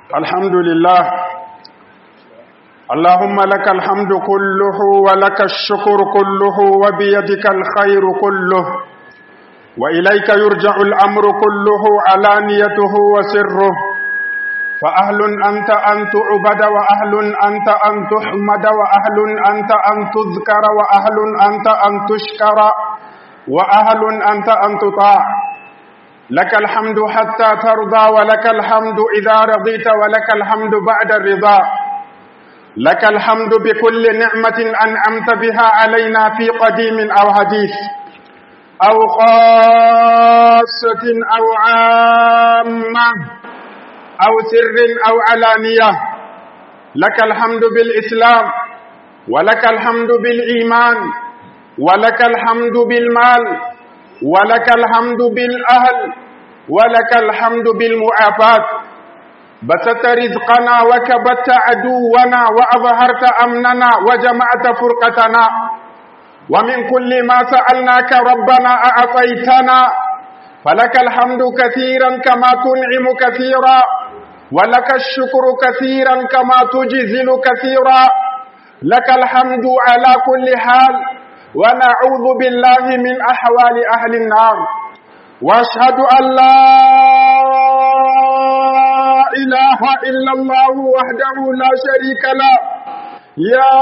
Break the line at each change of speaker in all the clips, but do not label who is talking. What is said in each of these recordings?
الحمد لله اللهم لك الحمد كله ولك الشكر كله وبيدك الخير كله وإليك يرجع الأمر كله علانيته وسره فأهل أنت أن تعبد وأهل أنت أن تحمد وأهل أنت أن تذكر وأهل أنت أن تشكر وأهل أنت أن تطاع لك الحمد حتى ترضى ولك الحمد إذا رضيت ولك الحمد بعد الرضا لك الحمد بكل نعمة أنعمت بها علينا في قديم أو حديث أو خاصة أو عامة أو سر أو علانية لك الحمد بالإسلام ولك الحمد بالإيمان ولك الحمد بالمال ولك الحمد بالأهل ولك الحمد بالمعافاة بسطت رزقنا وكبت عدونا وأظهرت أمننا وجمعت فرقتنا ومن كل ما سألناك ربنا أعطيتنا فلك الحمد كثيرا كما تنعم كثيرا ولك الشكر كثيرا كما تجزل كثيرا لك الحمد على كل حال ونعوذ بالله من أحوال أهل النار واشهد أن لا إله إلا الله وحده لا شريك له يا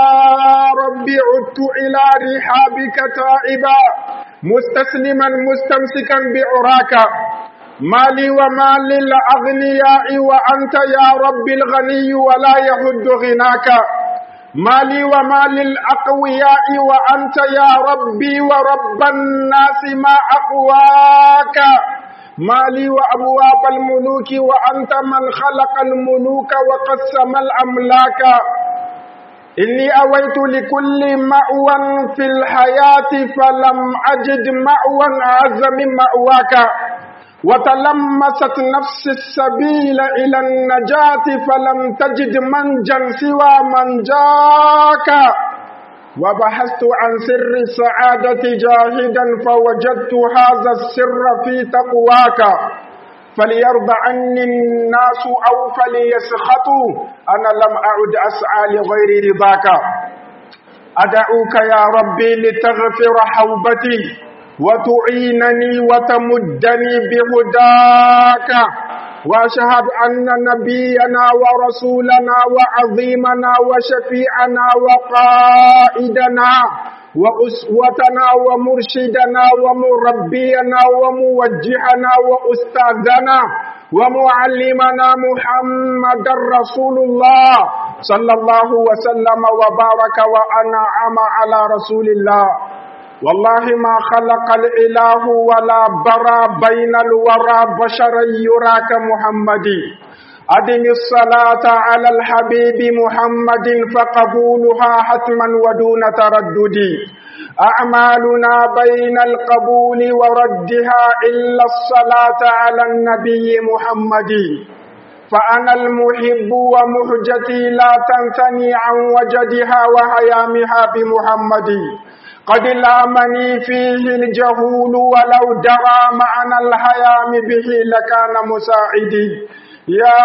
رب عدت إلى رحابك تائبا مستسلما مستمسكا بعراك مالي ومال الأغنياء وأنت يا رب الغني ولا يهد غناك مالي ومال الأقوياء وأنت يا ربي ورب الناس ما أقواك مالي وأبواب الملوك وأنت من خلق الملوك وقسم الأملاك إني أويت لكل مأوى في الحياة فلم أجد مأوى أعز من مأواك وتلمست نفس السبيل إلى النجاة فلم تجد منجا سوى من جاك وبحثت عن سر السعادة جاهدا فوجدت هذا السر في تقواك فليرضى عني الناس أو فليسخطوا أنا لم أعد أسعى لغير رضاك أدعوك يا ربي لتغفر حوبتي وتعينني وتمدني بهداك واشهد ان نبينا ورسولنا وعظيمنا وشفيعنا وقائدنا واسوتنا ومرشدنا ومربينا وموجهنا واستاذنا ومعلمنا محمد رسول الله صلى الله وسلم وبارك وانعم على رسول الله والله ما خلق الإله ولا برى بين الورى بشرا يراك محمدي أدم الصلاة على الحبيب محمد فقبولها حتما ودون تردد أعمالنا بين القبول وردها إلا الصلاة على النبي محمد فأنا المحب ومهجتي لا تنثني عن وجدها وهيامها بمحمد قد لامني فيه الجهول ولو درى معنى الهيام به لكان مساعدي يا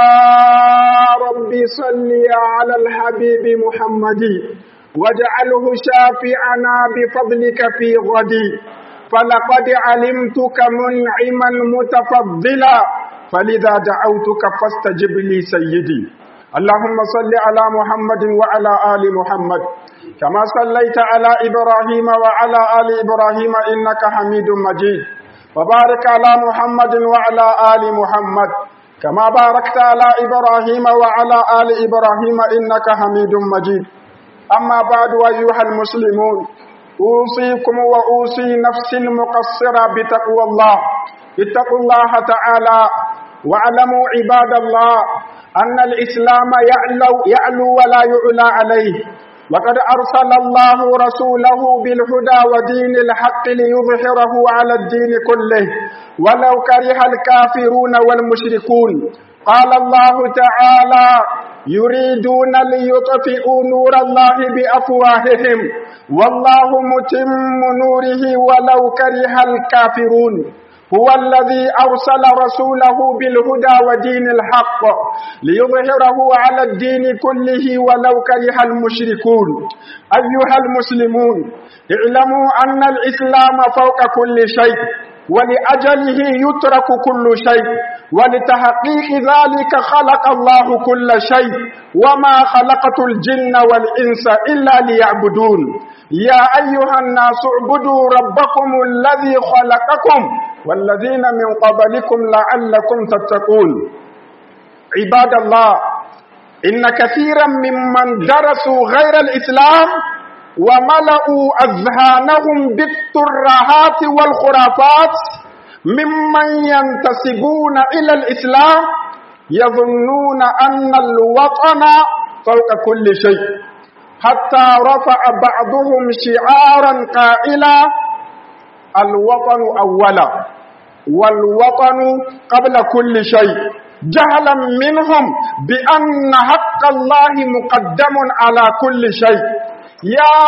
رب صل على الحبيب محمد واجعله شافعنا بفضلك في غدي فلقد علمتك منعما متفضلا فلذا دعوتك فاستجب لي سيدي اللهم صل على محمد وعلى آل محمد كما صليت على إبراهيم وعلى آل إبراهيم إنك حميد مجيد وبارك على محمد وعلى آل محمد كما باركت على إبراهيم وعلى آل إبراهيم إنك حميد مجيد أما بعد أيها المسلمون أوصيكم وأوصي نفسي المقصرة بتقوى الله اتقوا الله تعالى واعلموا عباد الله أن الإسلام يعلو, يعلو ولا يعلى عليه وقد أرسل الله رسوله بالهدى ودين الحق ليظهره على الدين كله ولو كره الكافرون والمشركون قال الله تعالى يريدون ليطفئوا نور الله بأفواههم والله متم نوره ولو كره الكافرون هو الذي أرسل رسوله بالهدى ودين الحق ليظهره على الدين كله ولو كره المشركون أيها المسلمون اعلموا أن الإسلام فوق كل شيء ولأجله يترك كل شيء ولتحقيق ذلك خلق الله كل شيء وما خلقت الجن والإنس إلا ليعبدون يا أيها الناس اعبدوا ربكم الذي خلقكم والذين من قبلكم لعلكم تتقون عباد الله إن كثيرا ممن درسوا غير الإسلام وملأوا أذهانهم بالترهات والخرافات ممن ينتسبون إلى الإسلام يظنون أن الوطن فوق كل شيء حتى رفع بعضهم شعارا قائلا الوطن أولا والوطن قبل كل شيء جهلا منهم بأن حق الله مقدم على كل شيء يا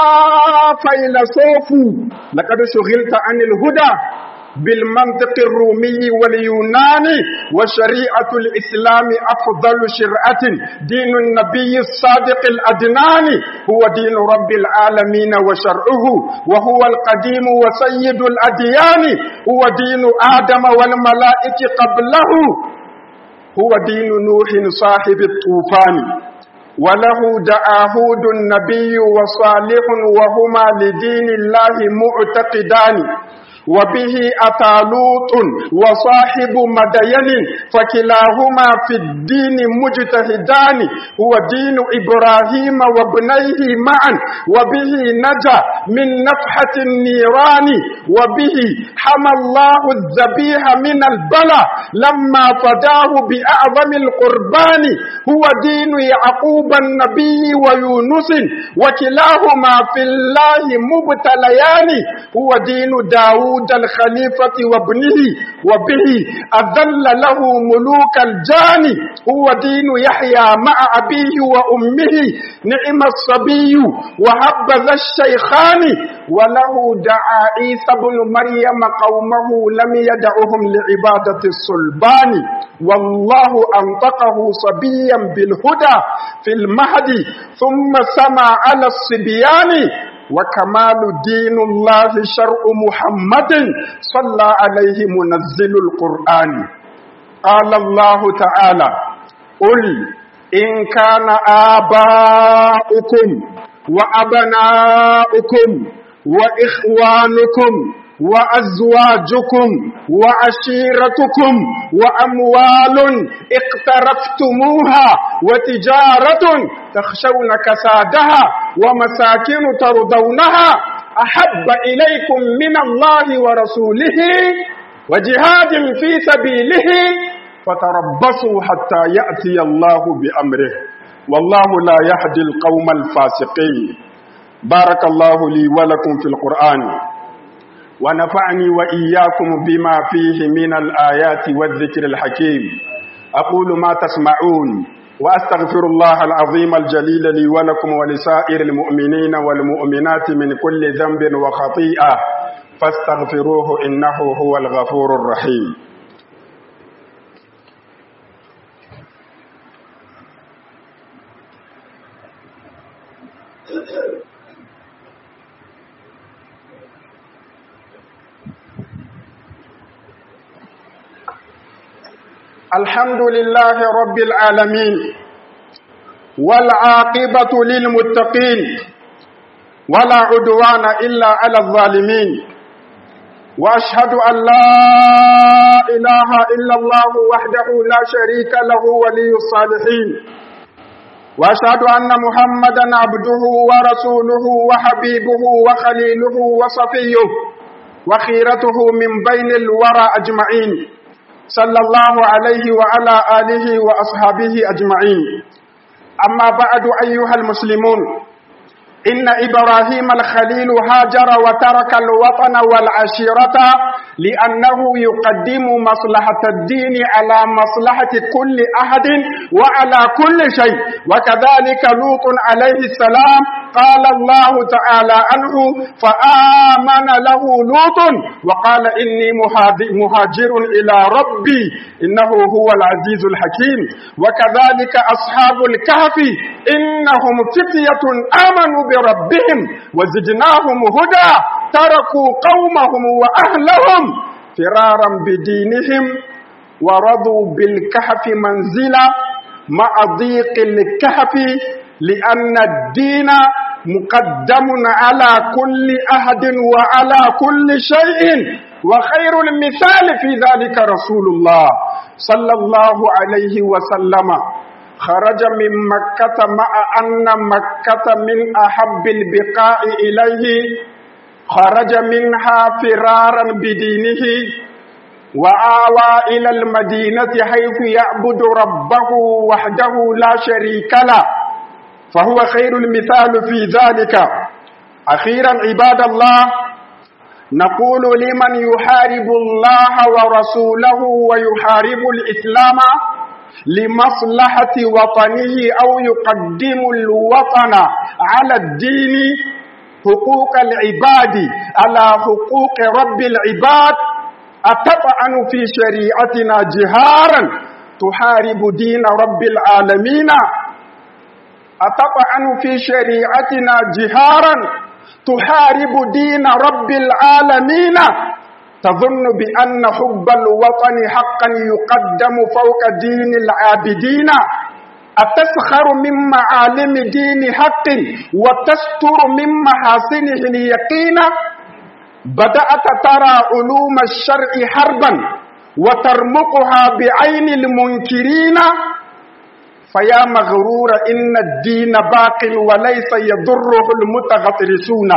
فيلسوف لقد شغلت عن الهدى بالمنطق الرومي واليوناني وشريعة الإسلام أفضل شرعة دين النبي الصادق الأدناني هو دين رب العالمين وشرعه وهو القديم وسيد الأديان هو دين آدم والملائكة قبله هو دين نوح صاحب الطوفان وله دعا هود النبي وصالح وهما لدين الله معتقدان وبه أتى لوط وصاحب مدين فكلاهما في الدين مجتهدان هو دين إبراهيم وابنيه معا وبه نجا من نفحة النيران وبه حمى الله الذبيح من البلاء لما فداه بأعظم القربان هو دين يعقوب النبي ويونس وكلاهما في الله مبتليان هو دين داود داود الخليفة وابنه وبه أذل له ملوك الجان هو دين يحيى مع أبيه وأمه نعم الصبي وهبذ الشيخان وله دعا عيسى بن مريم قومه لم يدعهم لعبادة الصلبان والله أنطقه صبيا بالهدى في المهد ثم سمع على الصبيان وكمال دين الله شرع محمد صلى عليه منزل القرآن قال الله تعالى قل إن كان آباؤكم وأبناؤكم وإخوانكم وأزواجكم وعشيرتكم وأموال اقترفتموها وتجارة تخشون كسادها ومساكن ترضونها أحب إليكم من الله ورسوله وجهاد في سبيله فتربصوا حتى يأتي الله بأمره والله لا يهدي القوم الفاسقين بارك الله لي ولكم في القرآن ونفعني وإياكم بما فيه من الآيات والذكر الحكيم أقول ما تسمعون وأستغفر الله العظيم الجليل لي ولكم ولسائر المؤمنين والمؤمنات من كل ذنب وخطيئة فاستغفروه إنه هو الغفور الرحيم الحمد لله رب العالمين والعاقبة للمتقين ولا عدوان إلا على الظالمين وأشهد أن لا إله إلا الله وحده لا شريك له ولي الصالحين وأشهد أن محمدا عبده ورسوله وحبيبه وخليله وصفيه وخيرته من بين الورى أجمعين صلى الله عليه وعلى آله وأصحابه أجمعين أما بعد أيها المسلمون إن إبراهيم الخليل هاجر وترك الوطن والعشيرة لأنه يقدم مصلحة الدين على مصلحة كل أحد وعلى كل شيء وكذلك لوط عليه السلام قال الله تعالى عنه فآمن له لوط وقال إني مهاجر إلى ربي إنه هو العزيز الحكيم وكذلك أصحاب الكهف إنهم فتية آمنوا بربهم وزدناهم هدى تركوا قومهم وأهلهم فرارا بدينهم ورضوا بالكهف منزلا مع ضيق الكهف لأن الدين مقدم على كل أحد وعلى كل شيء وخير المثال في ذلك رسول الله صلى الله عليه وسلم خرج من مكة مع أن مكة من أحب البقاء إليه خرج منها فرارا بدينه وآوى إلى المدينة حيث يعبد ربه وحده لا شريك له فهو خير المثال في ذلك أخيرا عباد الله نقول لمن يحارب الله ورسوله ويحارب الإسلام لمصلحة وطنه أو يقدم الوطن على الدين حقوق العباد على حقوق رب العباد أتطعن في شريعتنا جهارا تحارب دين رب العالمين أتطعن في شريعتنا جهارا تحارب دين رب العالمين تظن بأن حب الوطن حقا يقدم فوق دين العابدين أتسخر من معالم دين حق وتستر من محاسنه اليقين بدأت ترى علوم الشرع حربا وترمقها بعين المنكرين فيا مغرور إن الدين باق وليس يضره المتغطرسون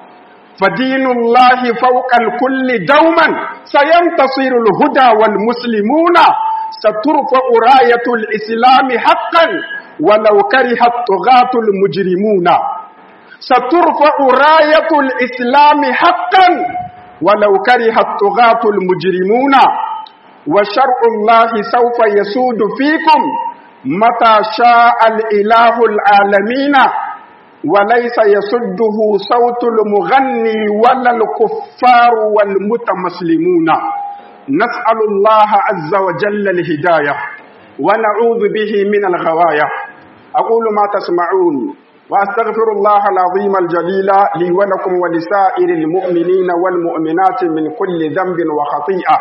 فدين الله فوق الكل دوما سينتصر الهدى والمسلمون سترفع راية الإسلام حقا ولو كره الطغاة المجرمون سترفع راية الإسلام حقا ولو كره الطغاة المجرمون وشرع الله سوف يسود فيكم متى شاء الإله العالمين وليس يسده صوت المغني ولا الكفار والمتمسلمون نسأل الله عز وجل الهداية ونعوذ به من الغواية أقول ما تسمعون وأستغفر الله العظيم الجليل لي ولكم ولسائر المؤمنين والمؤمنات من كل ذنب وخطيئة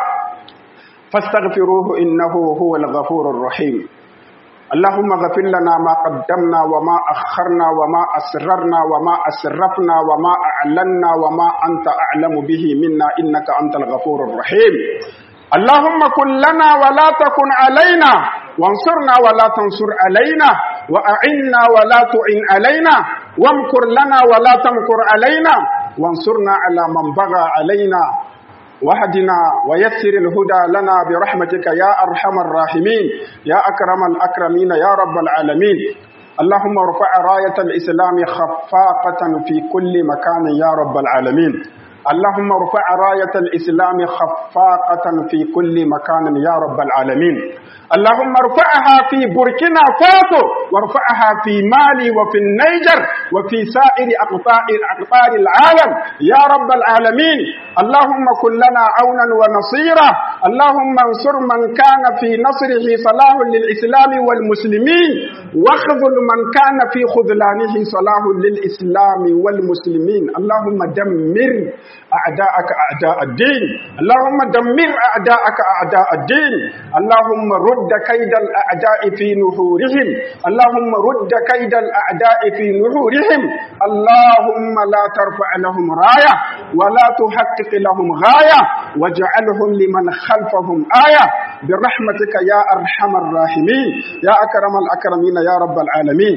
فاستغفروه إنه هو الغفور الرحيم اللهم اغفر لنا ما قدمنا وما أخرنا وما أسررنا وما أسرفنا وما أعلنا وما أنت أعلم به منا إنك أنت الغفور الرحيم اللهم كن لنا ولا تكن علينا وانصرنا ولا تنصر علينا وأعنا ولا تعن علينا وامكر لنا ولا تمكر علينا وانصرنا على من بغى علينا واهدنا ويسر الهدى لنا برحمتك يا أرحم الراحمين يا أكرم الأكرمين يا رب العالمين اللهم ارفع راية الإسلام خفاقة في كل مكان يا رب العالمين اللهم ارفع راية الإسلام خفاقة في كل مكان يا رب العالمين اللهم ارفعها في بركنا فاسو وارفعها في مالي وفي النيجر وفي سائر أقطار أقطار العالم يا رب العالمين اللهم كن لنا عونا ونصيرا اللهم انصر من كان في نصره صلاح للإسلام والمسلمين واخذل من كان في خذلانه صلاح للإسلام والمسلمين اللهم دمر أعداءك أعداء الدين اللهم دمر أعداءك أعداء الدين اللهم رد كيد الأعداء في نحورهم اللهم رد كيد الأعداء في نحورهم اللهم لا ترفع لهم راية ولا تحقق لهم غاية واجعلهم لمن خلفهم آية برحمتك يا أرحم الراحمين يا أكرم الأكرمين يا رب العالمين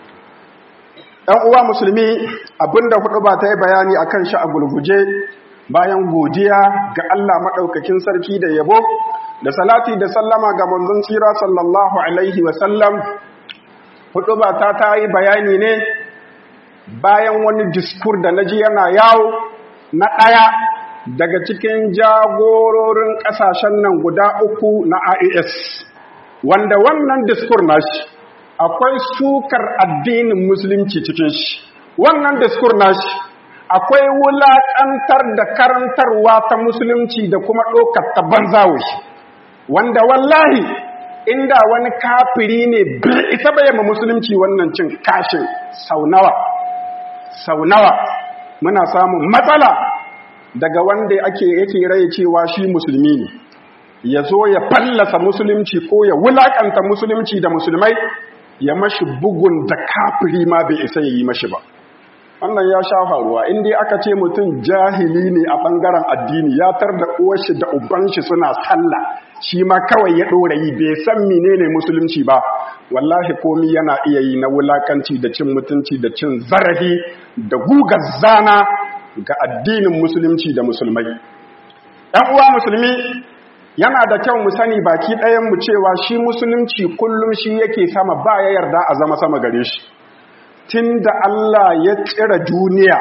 ‘Yan uwa musulmi abinda hudu ba ta yi bayani a kan shi a gulguje bayan godiya ga Allah maɗaukakin sarki da yabo da salati da sallama ga manzon tsira sallallahu Alaihi wasallam hudu ba ta ta yi bayani ne bayan wani diskur da na ji yana yawo na ɗaya daga cikin jagororin ƙasashen nan guda uku na IAS wanda wannan diskur nashi akwai sukar addinin musulunci cikin shi wannan diskur nashi akwai wulaƙantar da karantarwa ta musulunci da kuma ɗaukar ta banzawo shi wanda wallahi inda wani kafiri ne bai isa bayyana musulunci wannan cin kashin sau nawa sau nawa muna samun matsala daga wanda ake yake rai cewa shi musulmi ne ya zo ya fallasa musulunci ko ya wulakanta musulunci da musulmai ya mashi bugun da kafiri ma bai isa ya yi mashi ba wannan ya sha faruwa in dai aka ce mutum jahili ne a bangaren addini ya tar da uwarshi da ubanshi suna sallah shi ma kawai ya ɗora yi bai san menene musulunci ba wallahi komi yana iya yi na wulakanci da cin mutunci da cin zarafi da gugar zana ga addinin musulunci da musulmai ɗan uwa musulmi yana da kyau mu sani baki ɗayan mu cewa shi musulunci kullum shi yake sama ba ya yarda a zama sama gare shi tun da Allah ya tsira duniya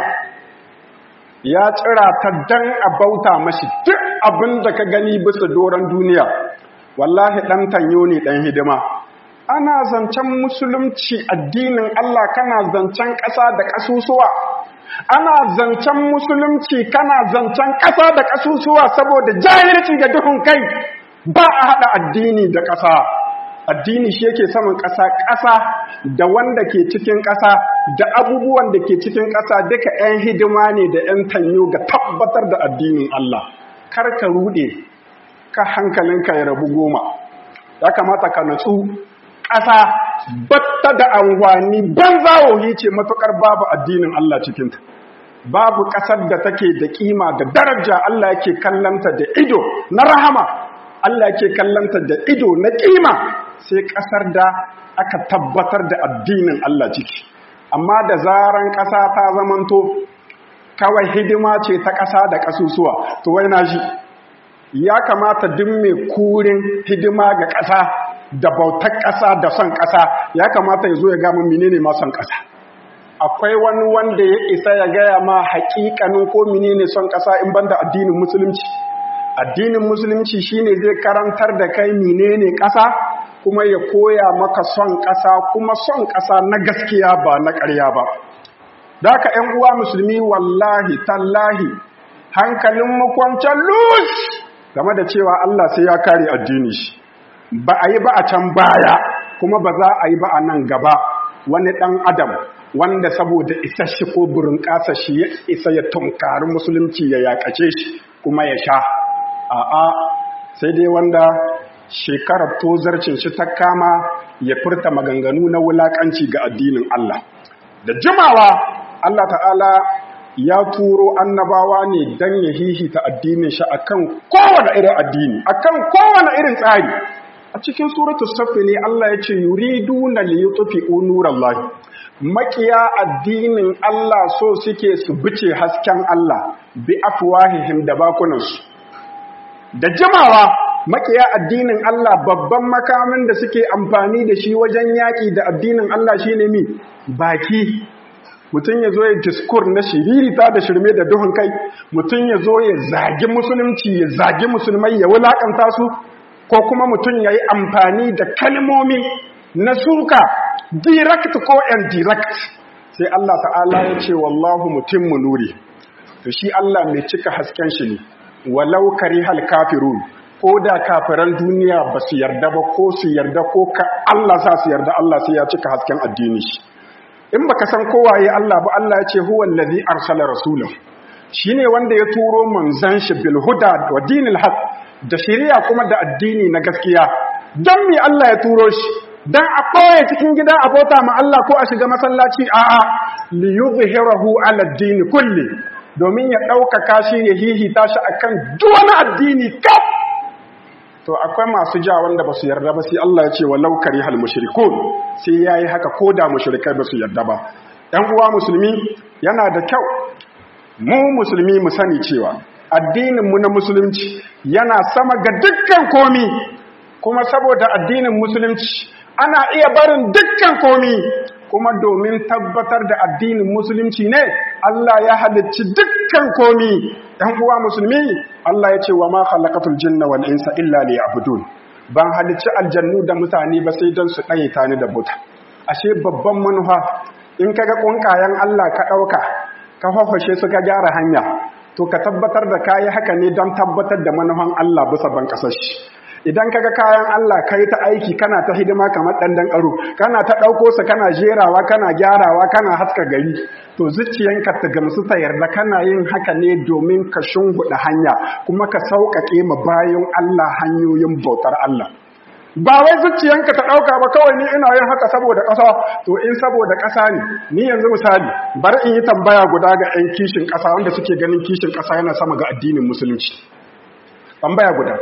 ya tsira ta dan a bauta mashi duk abin da ka gani bisa doron duniya wallahi ɗan tanyo ne ɗan hidima ana zancen musulunci addinin Allah kana zancen ƙasa da ƙasusuwa ana zancen musulunci kana zancen ƙasa da ƙasusuwa saboda jahilci da duhun kai ba a haɗa addini da ƙasa addini shi yake saman ƙasa ƙasa da wanda ke cikin ƙasa da abubuwan da ke cikin ƙasa duka 'yan hidima ne da 'yan tanyo ga tabbatar da addinin Allah kar ka ruɗe ka hankalinka ya rabu goma ya kamata ka natsu ƙasa batta da amfani banzawohi ce matuƙar babu addinin Allah cikinta babu ƙasar da take da ƙima da daraja Allah yake kallanta da ido na rahama Allah yake kallanta da ido na ƙima sai ƙasar da aka tabbatar da addinin Allah ciki amma da zaran ƙasa ta zamanto kawai hidima ce ta ƙasa da ƙasusuwa to wai na shi ya kamata duk mai kurin hidima ga ƙasa da bautar ƙasa da son ƙasa ya kamata ya zo ya gama menene ma son ƙasa akwai wani wanda ya isa ya gaya ma haƙiƙanin ko menene son ƙasa in banda addinin musulunci addinin musulunci shine zai karantar da kai menene ƙasa kuma ya koya maka son ƙasa kuma son ƙasa na gaskiya ba na ƙarya ba da ka ‘yan uwa musulmi wallahi tallahi hankalin makwancan lus game da cewa Allah sai ya kare addini shi ba a yi ba a can baya kuma ba za a yi ba a nan gaba wani ɗan adam wanda saboda isa shi ko burin ƙasa shi ya isa ya tunkari musulunci ya yaƙace shi kuma ya sha a'a sai dai wanda shekarar tozarcin shi ta kama ya furta maganganu na wulaƙanci ga addinin Allah da jimawa Allah ta'ala ya turo annabawa ne don ya hihita addinin shi akan kowane irin addini akan kowane irin tsari a cikin suratul safi ne Allah ya ce yuriduna liyutfi'u nurallahi makiya addinin Allah so suke su bice hasken Allah bi afwahihim da bakunansu da jimawa makiya addinin Allah babban makamin da suke amfani da shi wajen yaƙi da addinin Allah shine mi baki mutum ya zo ya diskur na shiririta da shirme da duhun kai mutum ya zo ya zagi musulunci ya zagi musulmai ya wulakanta su ko kuma mutum ya yi amfani da kalmomi na suka direct ko indirect sai Allah ta'ala ya ce wallahu mutimmu nuri to shi Allah mai cika hasken shi ne walau karihal kafirun ko da kafiran duniya ba su yarda ba ko su yarda ko ka Allah sa su yarda Allah sai ya cika hasken addini shi in baka san kowaye Allah ba Allah ya ce huwa allazi arsala rasulahu shine wanda ya turo manzon shi bil huda wa dinil haq da shari'a kuma da addini na gaskiya dan me Allah ya turo shi dan a koye cikin gida a bauta ma Allah ko a shiga masallaci a'a li yuzhirahu ala ad-din kulli domin ya ɗaukaka shi ya hihita shi akan duk wani addini kaf to akwai masu ja wanda ba su yarda ba sai Allah ya ce wa laukari hal mushrikun sai yayi haka ko da mushrikai ba su yarda ba ɗan uwa musulmi yana da kyau mu musulmi mu sani cewa addinin mu na musulunci yana sama ga dukkan komi kuma saboda addinin musulunci ana iya barin dukkan komi kuma domin tabbatar da addinin musulunci ne Allah ya halicci dukkan komi ɗan uwa musulmi Allah ya ce wa ma khalaqatul jinna wal insa illa liya'budun ban halicci aljannu da mutane ba sai don su ɗaye ni da bauta ashe babban manufa in kaga kunkayen Allah ka ɗauka ka fafashe su ka gyara hanya to ka tabbatar da kayi haka ne don tabbatar da manufan Allah bisa ban kasashe idan kaga kayan Allah kai ta aiki kana ta hidima kamar dandan karo kana ta dauko su kana jerawa kana gyarawa kana haska gari to zuciyanka ta gamsu ta yarda kana yin haka ne domin ka shunguda hanya kuma ka sauƙaƙe ma bayan Allah hanyoyin bautar Allah ba wai zuciyanka ta dauka ba kawai ni ina yin haka saboda ƙasa to in saboda ƙasa ne ni yanzu misali bari in yi tambaya guda ga 'yan kishin ƙasa wanda suke ganin kishin ƙasa yana sama ga addinin musulunci tambaya guda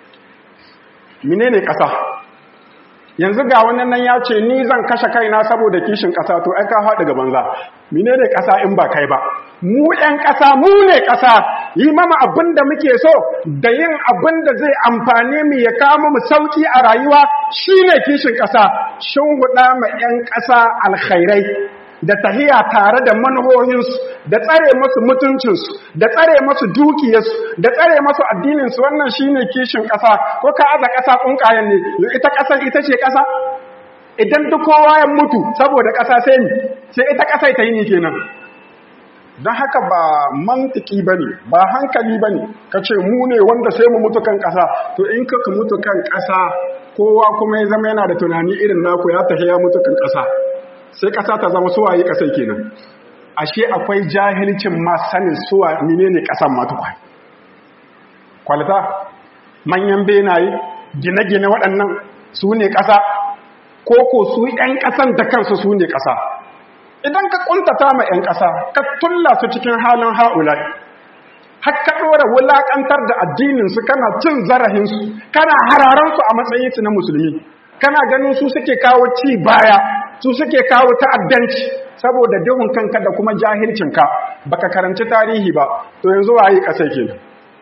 menene ƙasa yanzu ga wannan nan ya ce ni zan kashe kaina saboda kishin ƙasa to ai ka faɗi ga banza menene ƙasa in ba kai ba mu ɗan ƙasa mu ne ƙasa yi mama abin da muke so da yin abin da zai amfane mu ya kama mu sauki a rayuwa shine kishin ƙasa shin huɗa ma 'yan ƙasa alkhairai da tahiya tare da manuhohinsu da tsare masu mutuncinsu da tsare masu dukiyarsu da tsare masu addininsu wannan shine kishin ƙasa ko ka aza ƙasa ƙunƙayen ne ita ƙasar ita ce ƙasa idan duk kowa ya mutu saboda ƙasa sai ni sai ita ƙasa ta yi ni kenan don haka ba mantiki ba ne ba hankali ba ne ka ce mu ne wanda sai mu mutu kan ƙasa to in ka mutu kan ƙasa kowa kuma ya zama yana da tunani irin naku ya tafi ya mutu kan ƙasa sai ƙasa ta zama suwaye ƙasai kenan ashe akwai jahilcin ma sanin suwa menene ƙasan matuƙwa kwalita manyan benaye gine-gine waɗannan su ne ƙasa ko ko su 'yan ƙasan da kansu su ne ƙasa idan ka ƙuntata ma 'yan ƙasa ka tulla su cikin halin ha'ulai har ka ɗora wulaƙantar da addininsu kana cin zarahinsu kana hararansu a matsayinsu na musulmi kana ganin su suke kawo ci baya su suke kawo ta'addanci saboda duhun kanka da kuma jahilcinka baka karanci tarihi ba to yanzu waye kasai kenan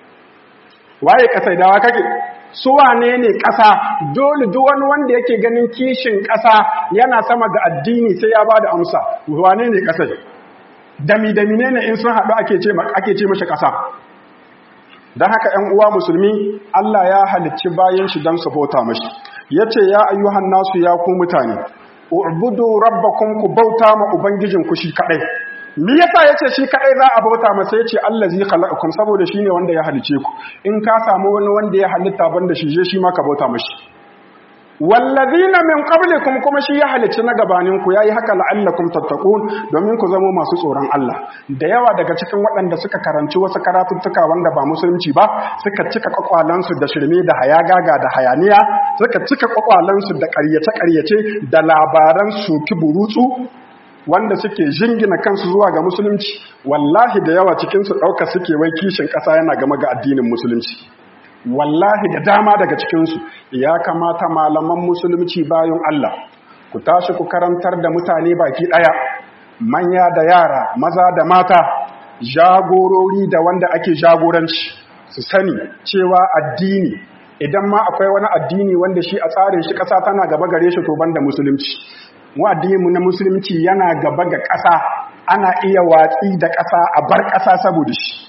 waye kasai dawa kake su wane ne kasa dole duk wani wanda yake ganin kishin kasa yana sama ga addini sai ya bada amsa wane ne kasai dami dami ne in sun haɗu ake ce ake ce mashi kasa dan haka 'yan uwa musulmi Allah ya halicci bayan shi dan su bauta mashi yace ya ayyuhan nasu ya ku mutane ubudu rabbakum ku bauta ma ubangijinku shi kadai me yasa yace shi kadai za a bauta masa yace allazi khalaqakum saboda shine wanda ya halice ku in ka samu wani wanda ya halitta banda shi je shi ma ka bauta mashi wallazina min qablikum kuma shi ya halice na gabanin ku yayi haka la'allakum tattaqun domin ku zama masu tsoron Allah da yawa daga cikin waɗanda suka karanci wasu karatuttuka wanda ba musulunci ba suka cika kwakwalansu da shirme da hayagaga da hayaniya suka cika kwakwalansu da ƙaryace-ƙaryace da labaran soki burutsu wanda suke jingina kansu zuwa ga musulunci wallahi da yawa cikinsu ɗauka suke wai kishin ƙasa yana game ga addinin musulunci wallahi da dama daga cikinsu ya kamata malaman musulunci bayan Allah ku tashi ku karantar da mutane baki ɗaya manya da yara maza da mata jagorori da wanda ake jagoranci su sani cewa addini idan ma akwai wani addini wanda shi a tsarin shi ƙasa tana gaba gare shi to banda musulunci mu addininmu na musulunci yana gaba ga ƙasa ana iya watsi da ƙasa a bar ƙasa saboda shi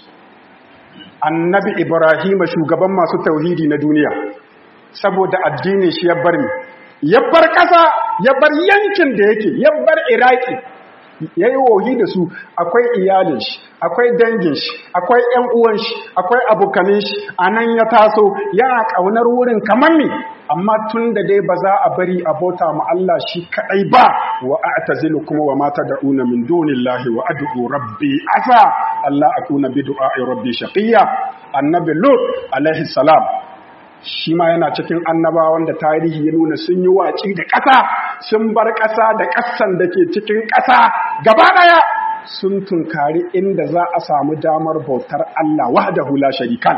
annabi ibrahim shugaban masu tauhidi na duniya saboda addinin shi ya bar mi ya bar ƙasa ya bar yankin da yake ya bar iraki ya yi wohi da su akwai iyalin shi akwai dangin shi akwai ‘yan uwan shi akwai abokanin shi a nan ya taso yana ƙaunar wurin kamar mi amma tun da dai ba za a bari a bauta ma Allah shi kaɗai ba wa a tazilu kuma wa mata da una min dunillahi wa ad'u rabbi asa Allah akuna bi du'a'i rabbi shaqiyya annabi lut alaihi salam shi ma yana cikin annaba wanda tarihi ya nuna sun yi waci da ƙasa sun bar ƙasa da ƙasan da ke cikin ƙasa gaba ɗaya sun tunkari inda za a samu damar bautar Allah wahdahu la sharika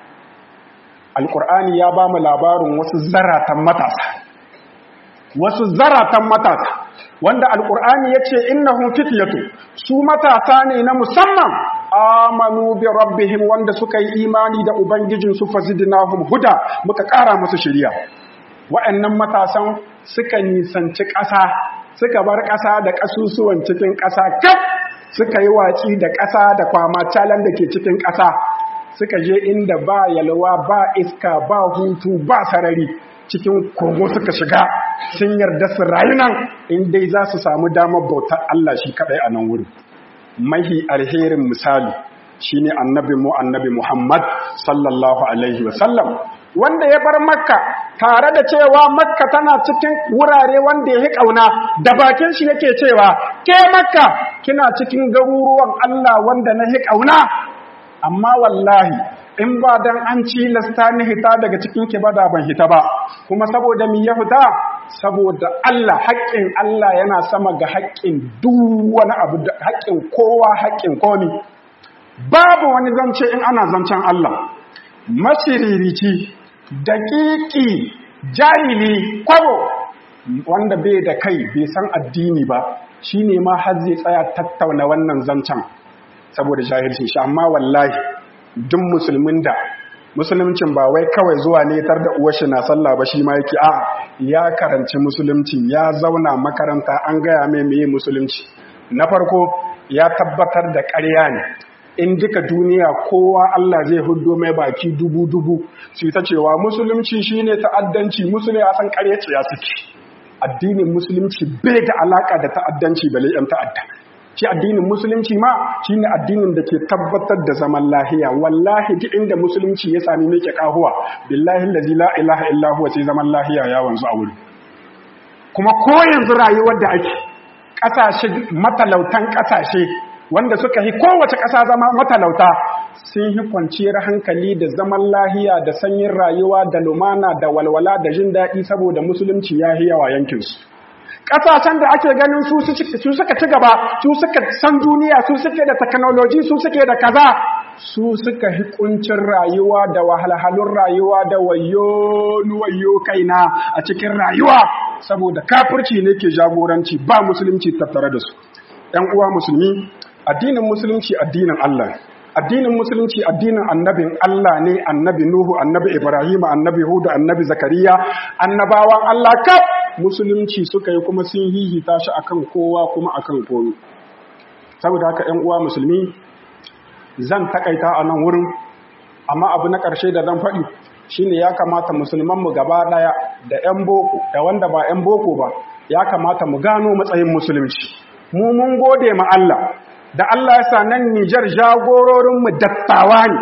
Alƙur'ani ya ba mu labarin wasu zaratan matasa wasu zaratan matasa wanda Alƙur'ani ya ce innahum fityatu su matasa ne na musamman amanu bi rabbihim wanda suka yi imani da ubangijinsu fazidnahum huda muka ƙara musu shiriya wa'annan matasan suka nisanci ƙasa suka bar ƙasa da ƙasusuwan cikin ƙasa kaf suka yi watsi da ƙasa da kwama calan da ke cikin ƙasa suka je inda ba yalwa ba iska ba hutu ba sarari cikin kogo suka shiga sun yarda su rayu nan in dai za su samu damar bautar Allah shi kaɗai a nan wuri mahi alherin misali shine annabi mu annabi Muhammad sallallahu alaihi wasallam wanda ya bar makka tare da cewa makka tana cikin wurare wanda ya yi ƙauna da bakin shi yake cewa ke makka kina cikin garuruwan Allah wanda na yi ƙauna amma wallahi in ba dan an cilasta ni hita daga cikin ki ba da ban hita ba kuma saboda mi ya fita saboda Allah haƙƙin Allah yana sama ga haƙƙin duk wani abu da haƙƙin kowa haƙƙin komi babu wani zance in ana zancen Allah masiririci daƙiƙi jahili kwabo wanda bai da kai bai san addini ba shine ma har zai tsaya tattauna wannan zancen saboda jahilci shi amma wallahi duk musulmin da musuluncin ba wai kawai zuwa ne tar da uwar shi na sallah ba shi ma yake a ya karanci musulunci ya zauna makaranta an gaya mai meye musulunci na farko ya tabbatar da ƙarya ne in duka duniya kowa Allah zai hudo mai baki dubu-dubu su ta cewa musulunci shine ta'addanci musulunci ya san ƙaryaci ya suke addinin musulunci bai da alaka da ta'addanci bale yan ta'adda shi addinin musulunci ma shine addinin da ke tabbatar da zaman lahiya wallahi duk inda musulunci ya sami meke kahuwa billahi allazi la ilaha illa huwa sai zaman lahiya ya wanzu a wuri kuma ko yanzu rayuwar da ake ƙasashe matalautan ƙasashe wanda suka yi kowace ƙasa zama matalauta sun yi kwanciyar hankali da zaman lahiya da sanyin rayuwa da lumana da walwala da jin daɗi saboda musulunci ya yi yawa yankinsu ƙasashen da ake ganin su suka ci gaba su suka san duniya su suke da teknoloji su suke da kaza su suka yi kuncin rayuwa da wahalhalun rayuwa da wayo wayo kaina a cikin rayuwa saboda kafirci ne ke jagoranci ba musulunci tattare da su ‘yan uwa musulmi addinin musulunci addinin Allah addinin musulunci addinin annabin Allah ne annabi Nuhu annabi Ibrahim annabi Hudu annabi Zakariya annabawan Allah kaf musulunci suka yi kuma sun hihita shi akan kowa kuma akan komi saboda haka ƴan uwa musulmi zan takaita a nan wurin amma abu na ƙarshe da zan faɗi shine ya kamata musulman mu gaba ɗaya da ƴan boko da wanda ba ƴan boko ba ya kamata mu gano matsayin musulunci mu mun gode ma Allah da Allah ya sa nan Nijar jagororinmu dattawa ne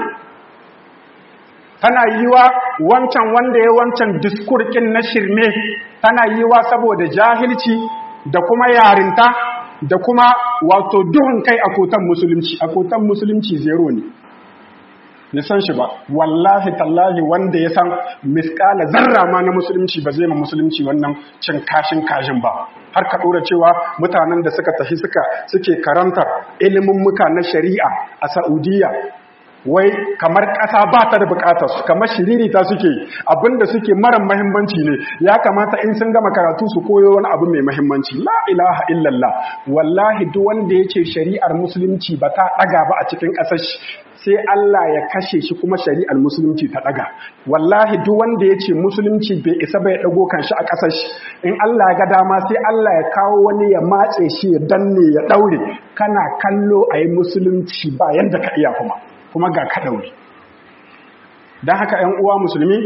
tana yiwa wancan wanda ya wancan diskurkin na shirme tana yiwa saboda jahilci da kuma yarinta da kuma wato duhun kai a kotan musulunci a kotan musulunci zero ne ya san shi ba wallahi tallahi wanda ya san miskala zarra ma na musulunci ba zai ma musulunci wannan cin kashin kashin ba har ka ɗora cewa mutanen da suka tafi suka suke karantar ilimin muka na shari'a a Saudiya wai kamar ƙasa ba ta da buƙatar su kamar shiririta suke abinda suke mara mahimmanci ne ya kamata in sun gama karatu su koyo wani abu mai mahimmanci la ilaha illallah wallahi duk wanda ya ce shari'ar musulunci ba ta ɗaga ba a cikin ƙasar sai Allah ya kashe shi kuma shari'ar musulunci ta daga wallahi duk wanda ya ce musulunci bai isa bai dago kanshi a ƙasar shi in Allah ya ga dama sai Allah ya kawo wani ya matse shi ya danne ya daure kana kallo a yi musulunci ba yanda ka iya kuma kuma ga ka daure don haka ‘yan uwa musulmi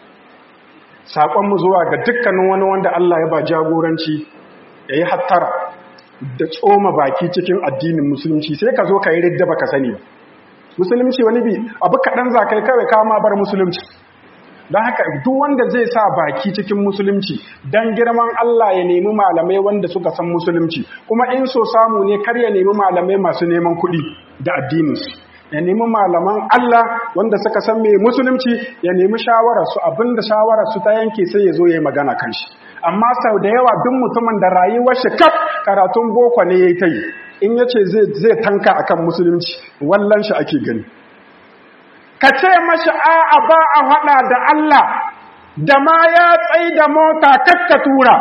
saƙonmu zuwa ga dukkanin wani wanda Allah ya ba jagoranci ya yi hattara da tsoma baki cikin addinin musulunci sai ka zo ka yi ridda ba ka sani ba musulunci wani bi abu kaɗan za kai kawai kama bar musulunci don haka duk wanda zai sa baki cikin musulunci don girman Allah ya nemi malamai wanda suka san musulunci kuma in so samu ne kar ya nemi malamai masu neman kuɗi da addininsu ya nemi malaman Allah wanda suka san mai musulunci ya nemi shawararsu abinda shawararsu ta yanke sai ya zo ya yi magana kan shi amma sau da yawa duk mutumin da rayuwar shi kaf karatun boko ne ya yi ta yi in ya ce zai tanka akan musulunci wallan shi ake gani ka ce mashi a'a ba a haɗa da Allah da ma ya tsai da mota kakka tura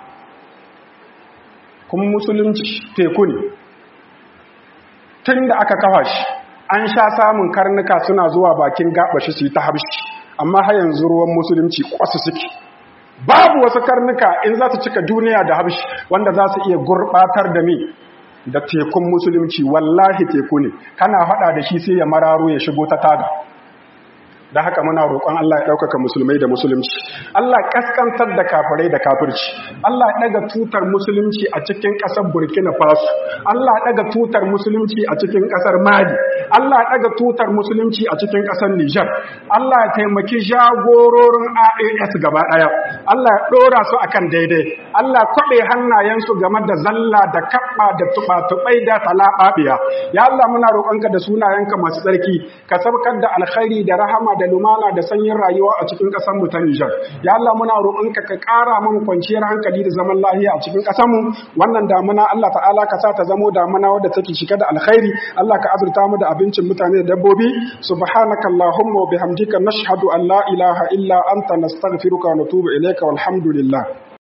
kuma musulunci teku ne tun da aka kafa shi an sha samun karnuka suna zuwa bakin gabashi su yi ta habshi amma har yanzu ruwan musulunci kwasu suke babu wasu karnuka in za su cika duniya da habshi wanda za su iya gurɓatar da mi da tekun musulunci wallahi teku ne kana hada da shi sai ya mararo ya shigo ta taga da haka muna roƙon Allah ya ɗaukaka musulmai da musulunci Allah kaskantar da kafirai da kafirci Allah ya ɗaga tutar musulunci a cikin ƙasar Burkina Faso Allah ya ɗaga tutar musulunci a cikin ƙasar Mali Allah ya ɗaga tutar musulunci a cikin ƙasar Nijar Allah ya taimaki jagororin AAS gaba ɗaya Allah ya ɗora su akan daidai Allah ya kwaɓe hannayensu game da zalla da kaɓa da tuɓa-tuɓai da talaɓaɓiya ya Allah muna roƙonka da sunayenka masu tsarki ka sabkar da alkhairi da rahama da lumana da sanyin rayuwa a cikin ƙasar mu ta Nijar ya Allah muna roƙonka ka ƙara mun kwanciyar hankali da zaman lafiya a cikin ƙasar mu wannan damuna Allah ta'ala ka sa ta zamo damuna wadda take cike da alkhairi Allah ka azurta mu da abincin mutane da dabbobi subhanaka allahumma wa bihamdika nashhadu an la ilaha illa anta nastaghfiruka wa natubu ilayka walhamdulillah